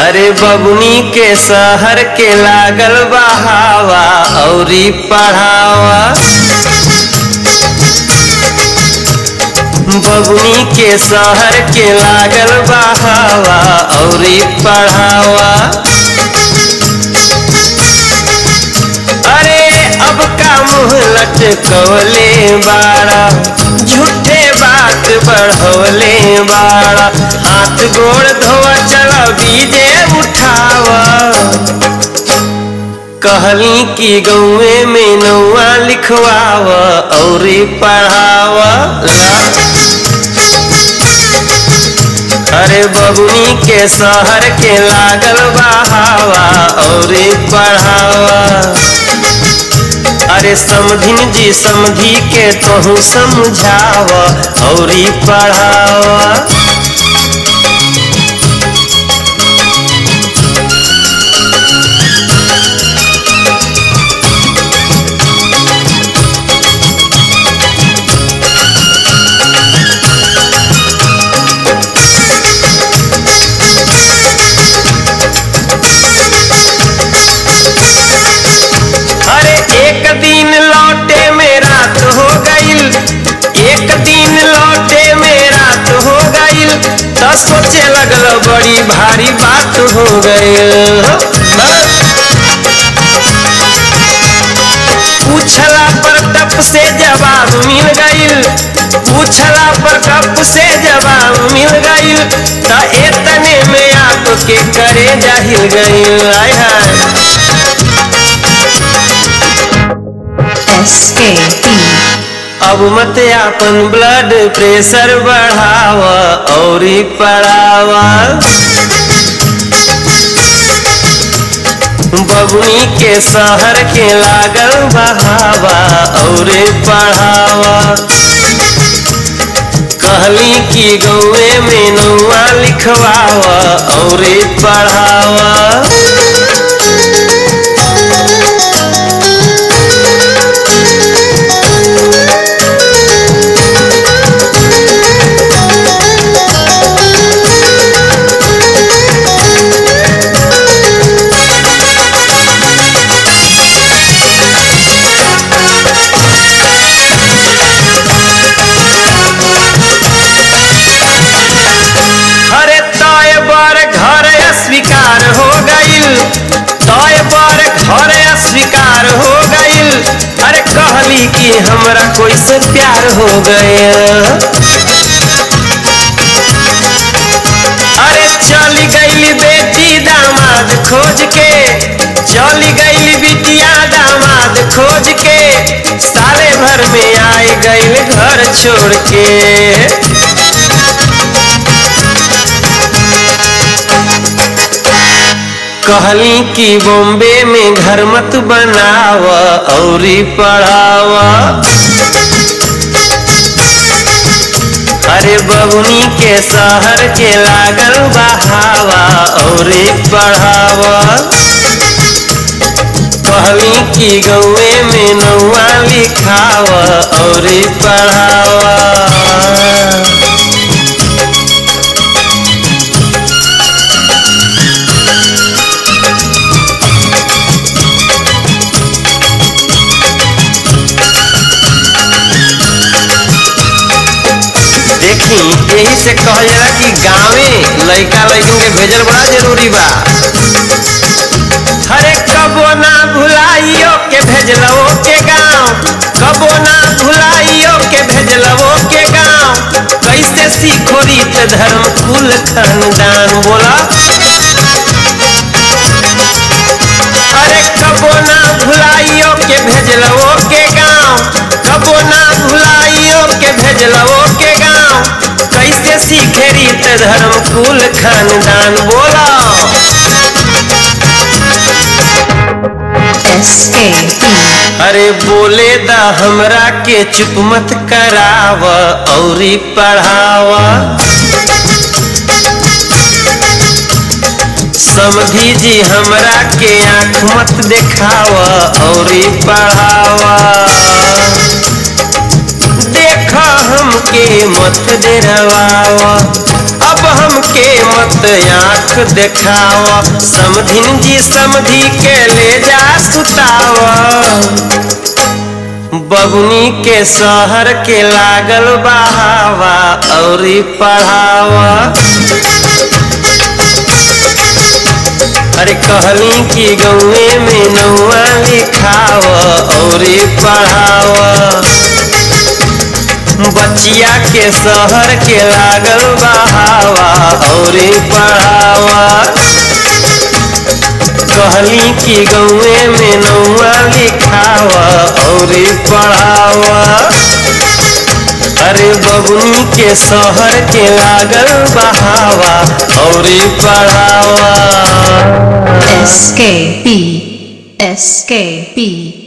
अरे बबुनी के शहर के लागल बहावा औरी पढ़ावा बबुनी के शहर के लागल बहावा औरी पढ़ावा अरे अब का मुँह लटकवले बाड़ा झूठे बात बढ़वले बाड़ा हाथ गोड़ धोआ चल बीजे उठावा कहली कि गौए में नौआ लिखवाव और पढ़ावा अरे बबुनी के शहर के लागल बहावा और पढ़ावा अरे समधिन जी समधी के तोहू समझाव और पढ़ावा अरे एक दिन लौटे में रात हो गईल एक दिन लौटे में रात हो गईल तो सोचे लगल बड़ी भारी बात हो गईल पूछला पर टप से जवाब मिल गईल पूछला पर टप से जवाब मिल गईल तो एतने में आपके करे जाहिल गईल आय हाय S A B अब मत आपन ब्लड प्रेशर बढ़ावा और पढ़ावा बबुनी के शहर के लागल बहावा और पढ़ावा कहली कि गौए में नौआ लिखवावा और पढ़ावा अरे तय बर घर अस्वीकार हो गईल तय बर घर अस्वीकार हो गईल अरे कहली कि हमरा कोई से प्यार हो गया अरे चली गईली बेटी दामाद खोज के चली गईली बिटिया दामाद खोज के साले भर में आए गईल घर छोड़ के कहली कि बॉम्बे में घर मत बनाव और पढ़ावा अरे बबुनी के शहर के लागल बहावा और पढ़ावा कहली कि गौए में नौआ लिखावा और पढ़ावा देखी यही से कहल जाला कि गाँवे लइका लइकन के भेजल बड़ा जरूरी बा हरे कबो ना भुलाइयो के भेजलवो के गाँव कबो ना भुलाइयो के भेजलवो के गाँव कैसे सीखो रीत धर्म कुल खानदान बोला अरे कबो ना भुलाइयो के भेजलवो के गाँव कबो ना भुलाइयो के भेजलवो के गाँव कैसे सीखे रीत धर्म कुल खानदान बोला S A B अरे बोले दा हमरा के चुप मत कराव औरी पढ़ावा समधी जी हमरा के आँख मत देखावा औरी पढ़ावा देख हमके मत डरवाव अब हमके मत आँख देखाव समधिन जी समधी के ले जा सुताव बबुनी के शहर के लागल बहावा औरी पढ़ावा अरे कहली कि गौए में नौआ लिखाव औरी पढ़ाव बचिया के शहर के लागल बहावा औरी पढ़ावा कहली कि गौए में नौआ लिखावा औरी पढ़ावा अरे बबुनी के शहर के लागल बहावा औरी पढ़ावा SKP SKP